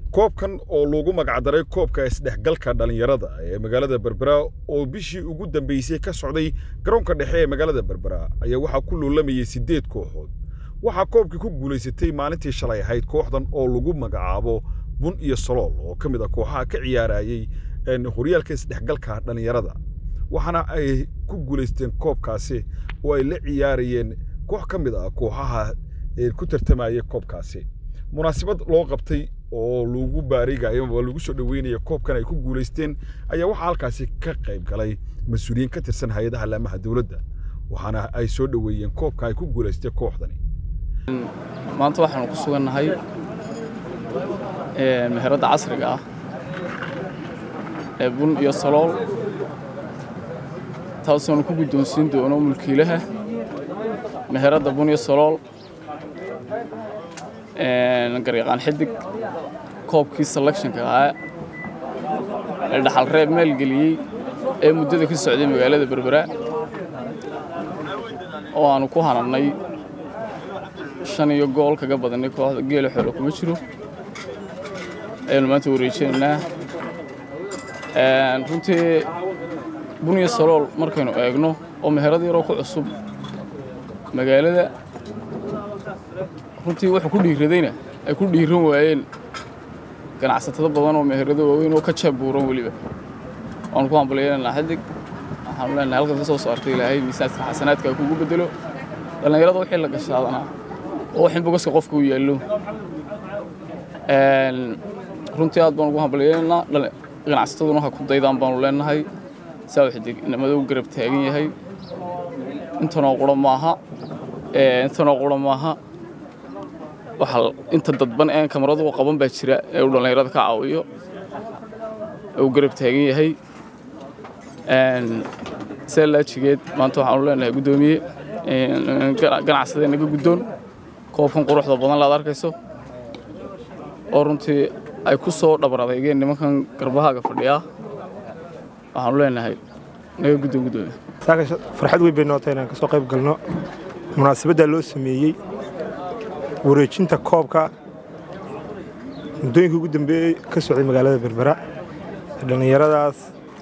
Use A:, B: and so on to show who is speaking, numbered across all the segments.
A: koobkan oo loogu magacdaray koobka isdhexgalka dhallinyarada ee magaalada berbera oo bishii ugu dambeysay ka socday garoonka dhexe ee magaalada berbera ayaa waxaa ku loolamayay siddeed kooxood waxaa koobkii ku guulaysatay maalintii shalay ahayd kooxdan oo lagu magacaabo bun iyo solool oo ka mid a kooxaha ka ciyaarayay horyaalka isdhexgalka dhallinyarada waxaana ay ku guulaysteen koobkaasi oo ay la ciyaarayeen koox ka mid ah kooxaha ku tartamaya koobkaasi munaasabad loo qabtay oo lagu baarigayo ama lagu soo dhaweynaya koobkan ay ku guulaysteen ayaa waxaa halkaasi ka qayb galay mas-uuliyiin ka tirsan hay-adaha laamaha dowladda waxaana ay soo dhoweeyeen koobka ay ku guulaystay kooxdani
B: maanta waxaanu ku sugannahay meheradda casriga ah ee bun iyo salool taasoonu ku guddoonsiin doono mulkiilaha meheradda bun iyo salool garyaqaan xidig koobkii selectionka ahaa ee dhaxal reeb maalgeliyey ee muddada ka socday magaalada berbera oo aanu ku hanannay shan iyo gool kaga badannay kooxda geela xoolo kuma jiro ayaanu maanta wareejinaynaa runtii bun iyo salool markaynu eegno oo meherad yaroo ku cusub magaalada runtii wuxuu ku dhiiradayna ay ku dhiiran waayeen ganacsatada badan oo meherado waaweyn oo ka jaabuuran weliba waanu ku hambalyaynanaa xidig waxaanu leenahay halkan ka soo saartay ilaahay miisaanka xasanaadka kugu bedelo dhallinyarada wixii la gashaadanaa oo waxin bogaska qofka u yaallo runtii aad baanu ugu hambalyaynaynaa ganacsataduna ha ku daydaan baanu leenahay saa uu xidig inamada u garab taagan yahay intanoo qura maaha intanoo qura maaha waxa inta dadban een kamaradu qaban baa jira ee uu dhallinyarada ka caawiyo ee uu garab taagan yahay see laajigeed maanta waxaanu leenahay guddoomiye ganacsadee naga guddoon koobkan quruxda badan laad arkayso oo runtii ay ku soo dhabar adeygeen nimankan garbahaaga fadhiyaa waxaanu leenahay naga guddoon guddoomiye
C: saaka farxad weyn bay nootay inaan ka soo qayb galno munaasabaddaa loo sameeyey wareejinta koobka muddooyinkii ugu dambeeyey ka socday magaalada berbera dhallinyaradaas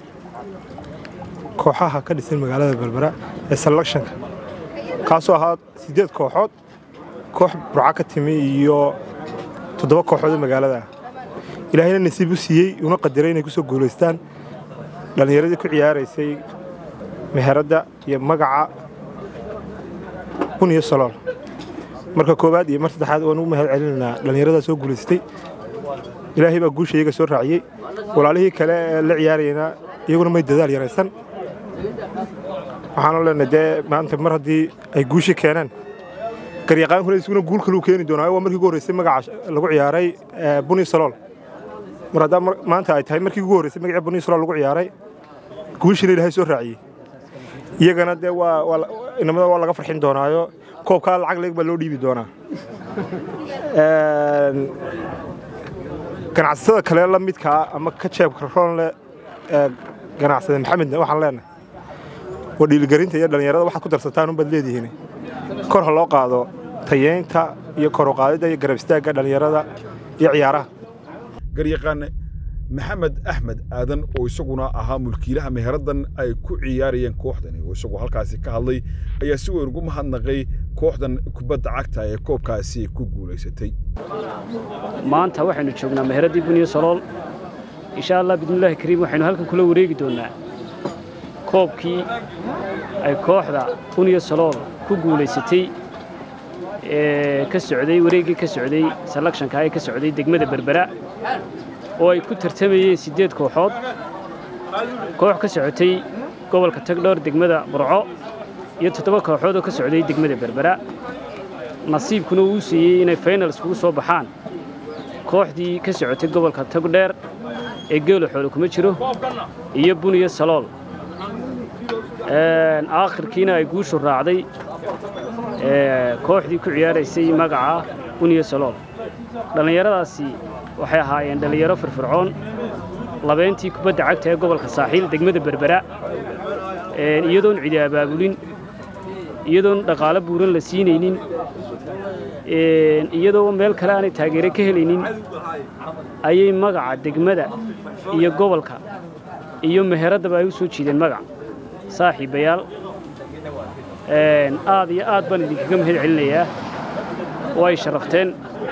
C: kooxaha ka dhisan magaalada berbera ee selectionka kaasoo ahaa siddeed kooxood koox burca ka timi iyo toddoba kooxood oo magaalada ilaahayna nasiib u siiyey una qadiray inay ku soo guulaystaan dhallinyaradii ku ciyaaraysay meheradda iyo magaca bun iyo salool marka koowaad iyo mar saddexaad waan ugu mahad celinaynaa dhallinyaradaa soo guulaystay ilaahay baa guusha iyaga soo raaciyey walaalihii kale ee la ciyaarayana iyaguna may dadaal yaraysan waxaanu leenahay dee maanta mar haddii ay guushi keeneen garyaqaankuna isuguna guul kaluu keeni doonaa waa markii ugu horreysay magaca lagu ciyaaray buni salool mar haddaa maanta ay tahay markii ugu horreysay magacii buni salool lagu ciyaaray guushina ilaahay soo raaciyey iyagana dee waa inamada waa laga farxin doonaayo koobkaa lacag leeg baa loo dhiibi doonaa ganacsatada kale la midkaa ama ka jeebka roonle ee ganacsade maxamedna waxaan leenahay waa dhiiligelinta iyo dhallinyarada waxaad ku darsataan unbaad leedihiin kor ha loo qaado tayeynta iyo kor u qaadidda iyo garab istaagga dhallinyarada iyo ciyaaraha
A: garyaqaan maxamed axmed aadan oo isaguna ahaa mulkiilaha meheraddan ay ku ciyaarayeen kooxdani oo isagoo halkaasi ka hadlay ayaa si weyn ugu mahadnaqay kooxdan kubadda cagta ee koobkaasi ku guulaysatay
D: maanta waxaynu joognaa meheraddii buniyo salool insha allah bidnillaahi kariim waxaynu halkan kula wareegi doonnaa koobkii ay kooxda buniyo salool ku guulaysatay ee ka socday wareeggii ka socday selekshanka ee ka socday degmada berbera oo ay ku tartamayeen siddeed kooxood koox ka socotay gobolka tagdhoor degmada burco iyo toddoba kooxood oo ka socday degmada berbera nasiibkuna uu siiyey inay faynals kugu soo baxaan kooxdii ka socotay gobolka tagdheer ee geelo xoolo kuma jiro iyo buniyo salool aakhirkiina ay guushu raacday kooxdii ku ciyaaraysay magaca buniyo salool dhallinyaradaasi waxay ahaayeen dhallinyaro firfircoon labeentii kubadda cagta ee gobolka saaxiil degmada berbera iyadoon cidi abaabulin iyadoon dhaqaalo buuran la siinaynin iyadoo meel kale aanay taageere ka helaynin ayay magaca degmada iyo gobolka iyo meheraddaba ay u soo jiideen magac saaxiibayaal aad iyo aad baan idinkaga mahad celinayaa way sharafteen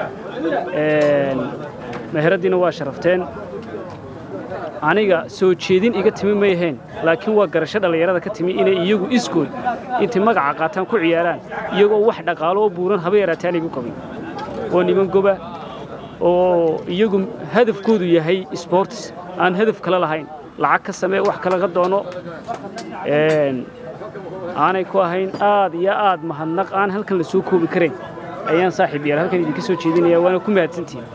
D: meheraddiina waa sharafteen aniga soo jeedin iga timi may ahayn laakiin waa garasho dhallinyarada ka timi inay iyagu iskood intay magaca qaataan ku ciyaaraan iyagoo wax dhaqaalo oo buuran haba yaraatee aan igu qabin waa niman goba oo iyagu hadafkoodu yahay sborts aan hadaf kale lahayn lacag ka samee wax kalaga doono aanay ku ahayn aad iyo aad mahadnaq aan halkan la soo koobi karayn ayaan saaxiib yaal halkan idinka soo jeedinaya waana ku mahadsantihin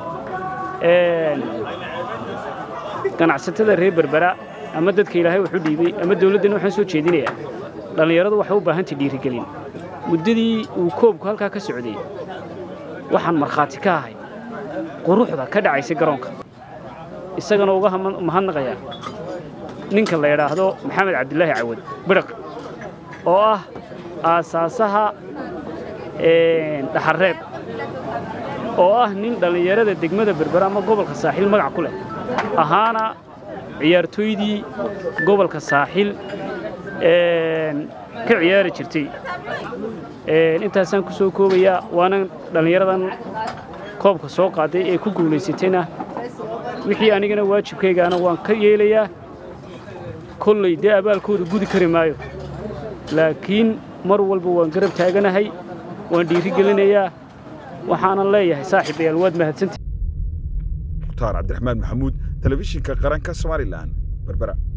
D: ganacsatada reer berbera ama dadka ilaahay wuxu dhiibay ama dawladdana waxaan soo jeedinayaa dhallinyaradu waxay u baahantay dhiirigelin muddadii uu koobku halkaa ka socday waxaan markhaati ka ahay quruxda ka dhacaysay garoonka isagana uga mahadnaqayaa ninka la yidhaahdo maxamed cabdilaahi cawad bidhaq oo ah aasaasaha dhaxarreeb oo ah nin dhallinyarada degmada berbera ama gobolka saaxiil magac ku leh ahaana ciyaartooydii gobolka saaxiil ka ciyaari jirtay intaasaan ku soo koobayaa waana dhallinyaradan koobka soo qaaday ee ku guulaysatayna wixii anigana waajibkaygaana waan ka yeelayaa kolley dee abaalkooda gudi kari maayo laakiin mar walba waan garab taaganahay waan dhiiri gelinayaa waxaanan leeyahay saaxiibayaal waad mahadsantii
A: mukhtaar cabdiraxmaan maxamuud telefishinka qaranka somalilan berbera